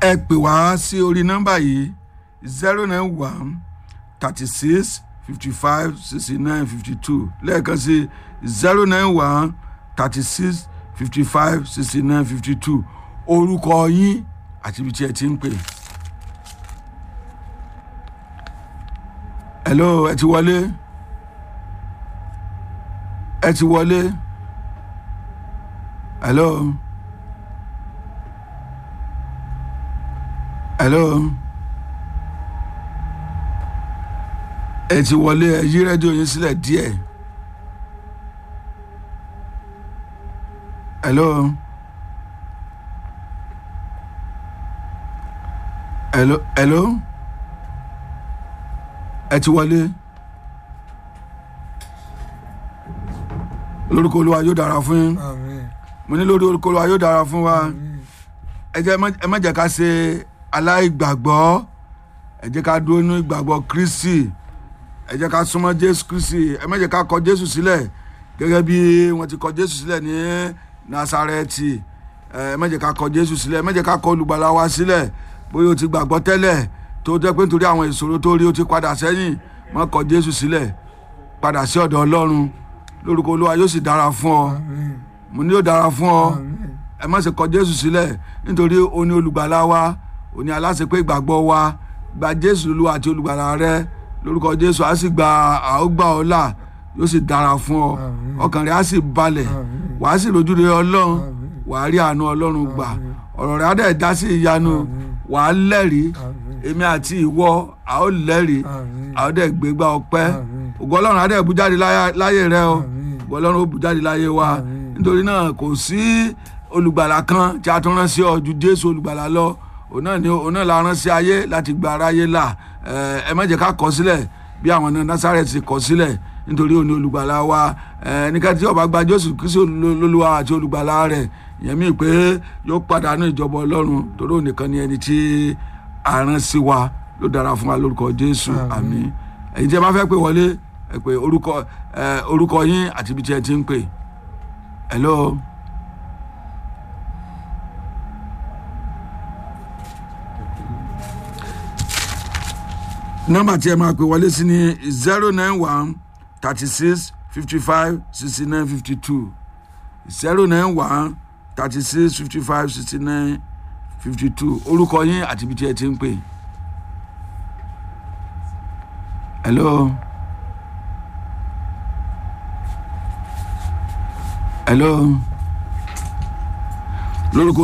ẹ pè wá sí orí nọ́mbà yìí zero nine one thirty six fifty five sixty nine fifty two lẹ́ẹ̀kan sí zero nine one thirty six fifty five sixty nine fifty two orúkọ yín àti ibi tí ẹ ti ń pè. hello ẹ ti wọlé ẹ ti wọlé hello hello ẹ ti wọlé ẹ yí rédíò yín sílẹ̀ díẹ̀ hello hello hello ẹ ti wọlé lórúkọ olúwa yóò dára fún yín àmín mo ní lórí orúkọ olúwa yóò dára fún wa ẹ jẹ́ ẹ má jẹ́ ká ṣe aláìgbàgbọ́ ẹ jẹ́ ká dúró nínú ìgbàgbọ́ kristi ẹ jẹ́ ká súnmọ́ jésù kristi ẹ má jẹ́ ká kọ jésù sílẹ̀ gẹ́gẹ́ bí wọ́n ti kọ jésù sílẹ̀ ní nasareti ẹ má jẹ́ ká kọ jésù sílẹ̀ ẹ má jẹ́ ká kọ olùgbàlà wa sílẹ̀ bóyá o ti gbàgbọ́ tẹ́lẹ̀ tó jẹ́ pé nítorí àwọn ìṣòro tó rí o ti padà sẹ́yìn má kọ jésù sílẹ̀ padà sí ọ̀dọ̀ ọlọ́run lórúkọ olúwa yóò sì dára fún ọ àmín mo ní yóò dára fún ọ àmín ẹ má ṣe kọ jésù sílẹ̀ nítorí o ní olùgbàlà wa o ní aláṣepé ìgbàgbọ́ wa gba jésù lulú àti olùgbàlà rẹ lórúkọ jésù á sì gba àógbà ọlá yóò sì dára fún ọ Àmín. ọkàn rẹ á sì balẹ̀ Àmín. wàá sì rojú rere ọlọ́run Àmín. wàá rí àánú ọlọ́run gbà Àmín. ọ̀rọ̀ rẹ á dẹ̀ dá sí ìyanu Àmín. wàá lẹ́rìí àmín èmi àti ìwọ a ó lẹ́rìí àmín a ó dẹ̀ gbégbá ọpẹ́ Àmín. ògo ọlọ́run á dẹ̀ bú jáde láyà- láyé rẹ o Àmín. ògo ọlọ́run ó bú jáde láyé wa Àmín. nítorí náà kò sí olùgbàlà kan tí a tún rán sí ọ ju jésù olùgbàlà lọ òun náà ni òun náà la rán sí ayé láti gba aráyé là ẹ ẹ má jẹ́ ká kọ̀ sílẹ̀ bí àwọn náà násàrẹ́tì kọ̀ sílẹ̀ nítorí òun ni olùgbàlà wa ẹ nígbà tí ó bá gba jésù kristu lólúwa àti olùgbàlà rẹ̀ ìyẹn mi pé yóò pàdánù ìjọba ọlọ́run torí òun nìkan ni ẹni tí a rán sí wa ló dára fún wa lórúkọ jésù Àmín. àmín ẹ̀yin tí ẹ bá fẹ́ pè wọlé ẹ pè orúkọ ẹ orúkọ yín àti ibi tí ẹ ti ń pè hello. nọ́mbà tí ẹ máa pè wọlé sí ni zero nine one thirty six fifty five sixty nine fifty two zero nine one thirty six fifty five sixty nine fifty two orúkọ yín àti ibi tí ẹ ti ń pè. hello. hello. lórúkọ